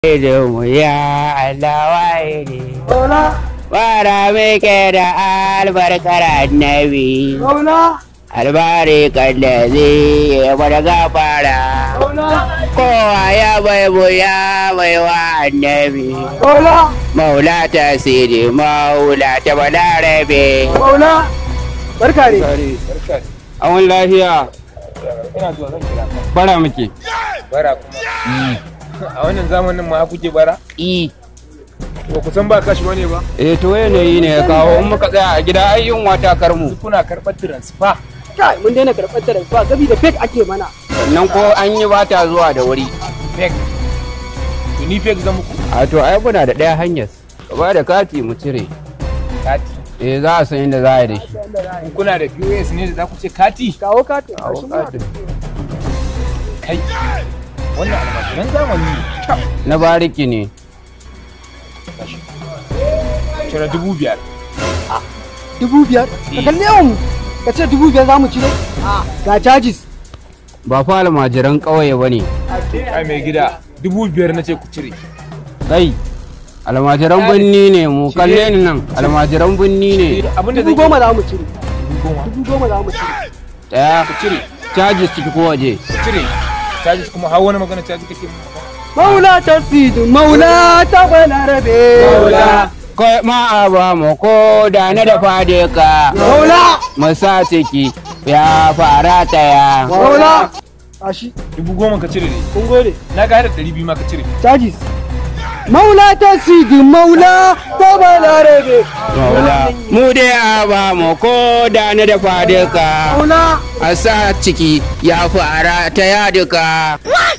mu ya Allah wahidi Wara muke da albarkar annabi Albarkar da zai ya bar gafara Kowa ya bai mu ya bai wa annabi Maula ta siri maula ta balarabe Maula, barka ne. Awon lafiya Ina zuwa zan kira ka. bara muke Bara kuma. A wannan zamanin ma kuke bara? I Ba ku san ba kashi bane ba? eh to yanayi ne ya kawo in muka tsaya a gida ai yunwa ta karmu Kuna karɓar transfer. Kai, mun daina karɓar da ba gabi da fake ake mana. sannan ko an yi bata zuwa da wuri Fake. To ni fake zan muku. a to ai muna da ɗaya hanyar ka ba da kati mu cire Kati. eh za a san inda za a yi da shi In kuna da POS ne da za ku ce kati? Kawo katin. Kawo gashi muna da katin. Kai. Wannan almajiran zamani ne. Kyau. na bariki ne Cire dubu biyar. Dubu biyar. Ka kalli yawan mu. Ka ce dubu biyar za mu cire? Ga charges. ba fa almajiran ƙauye ba ne Ai mai gida. Dubu biyar na ce ku cire. kai almajiran binni ne mu kalle ni nan almajiran binni ne Abin da Dubu zan goma za mu cire. Dubu goma. Dubu goma za mu cire. ɗaya Ku cire. caji ciki ko waje Cire. Charges kuma har wani magana charges kake mu. Maula ta sidu, maula ta balarabe. kai ma a ba mu ko da na da fade ka Maula. mu sa ciki ya fara taya Maula. Tashi, Dubu goma ka cire ne. kun gode. Na ga har da ɗari biyu ma ka cire. Charges. Maula ta sidu, maula ta balarabe. Maula. mu dai a ba mu ko da na da fade ka Maula. a sa ciki ya fara taya duka